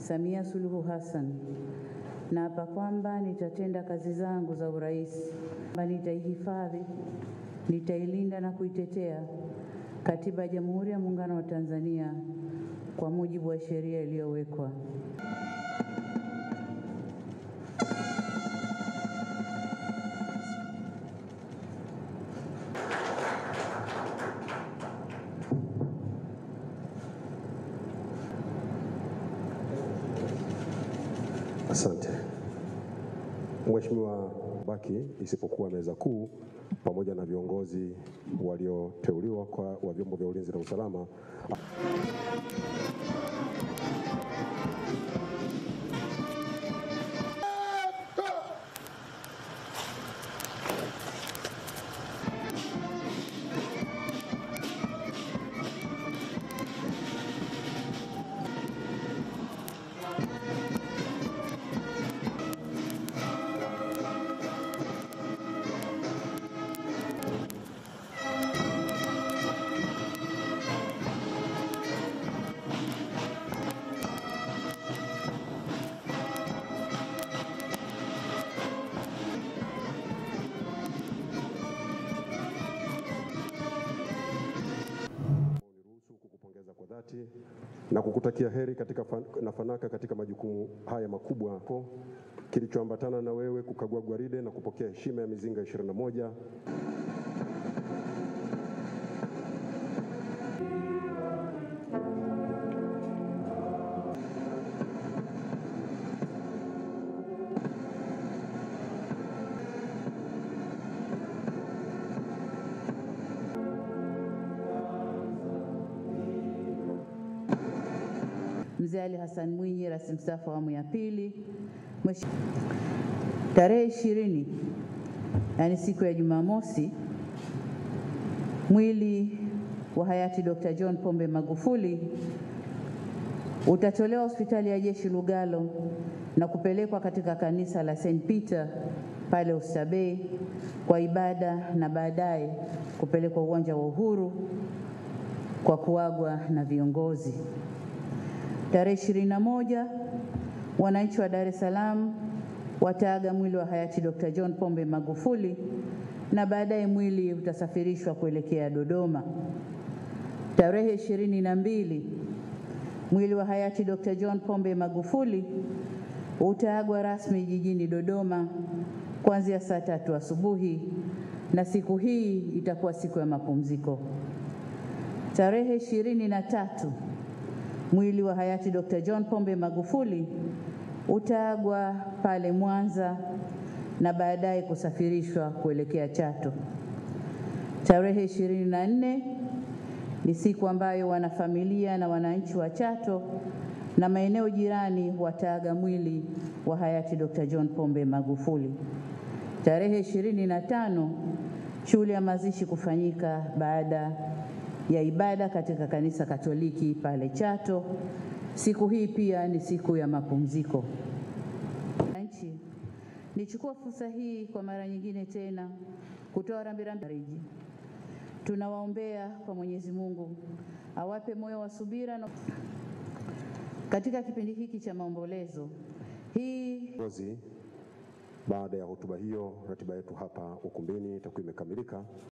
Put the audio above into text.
Samia Suluhu Hassan naapa kwamba nitatenda kazi zangu za urais, kwamba nitaihifadhi, nitailinda na kuitetea Katiba ya Jamhuri ya Muungano wa Tanzania kwa mujibu wa sheria iliyowekwa. Asante Mheshimiwa, baki isipokuwa meza kuu pamoja na viongozi walioteuliwa kwa wa vyombo vya ulinzi na usalama. Niruhusu kukupongeza kwa dhati na kukutakia heri katika fan, na fanaka katika majukumu haya makubwa po kilichoambatana na wewe kukagua gwaride na kupokea heshima ya mizinga 21 Mzee Ali Hassan Mwinyi, rais mstaafu awamu ya pili. Mwesh- Tarehe ishirini, yaani siku ya Jumamosi, mwili wa hayati Dr. John Pombe Magufuli utatolewa hospitali ya jeshi Lugalo na kupelekwa katika kanisa la St. Peter pale Oysterbay kwa ibada na baadaye kupelekwa uwanja wa Uhuru kwa kuagwa na viongozi. Tarehe ishirini na moja wananchi wa Dar es Salaam wataaga mwili wa hayati Dr. John Pombe Magufuli na baadaye mwili utasafirishwa kuelekea Dodoma. Tarehe ishirini na mbili mwili wa hayati Dr. John Pombe Magufuli utaagwa rasmi jijini Dodoma kuanzia saa tatu asubuhi na siku hii itakuwa siku ya mapumziko. Tarehe ishirini na tatu mwili wa hayati Dr. John Pombe Magufuli utaagwa pale Mwanza na baadaye kusafirishwa kuelekea Chato. Tarehe ishirini na nne ni siku ambayo wanafamilia na wananchi wa Chato na maeneo jirani wataaga mwili wa hayati Dr. John Pombe Magufuli. Tarehe ishirini na tano shughuli ya mazishi kufanyika baada ya ibada katika kanisa Katoliki pale Chato. Siku hii pia ni siku ya mapumziko. Wananchi, nichukua fursa hii kwa mara nyingine tena kutoa rambirambi fariji. Tunawaombea kwa Mwenyezi Mungu awape moyo wa subira na katika kipindi hiki cha maombolezo hii viongozi. Baada ya hotuba hiyo, ratiba yetu hapa ukumbini itakuwa imekamilika.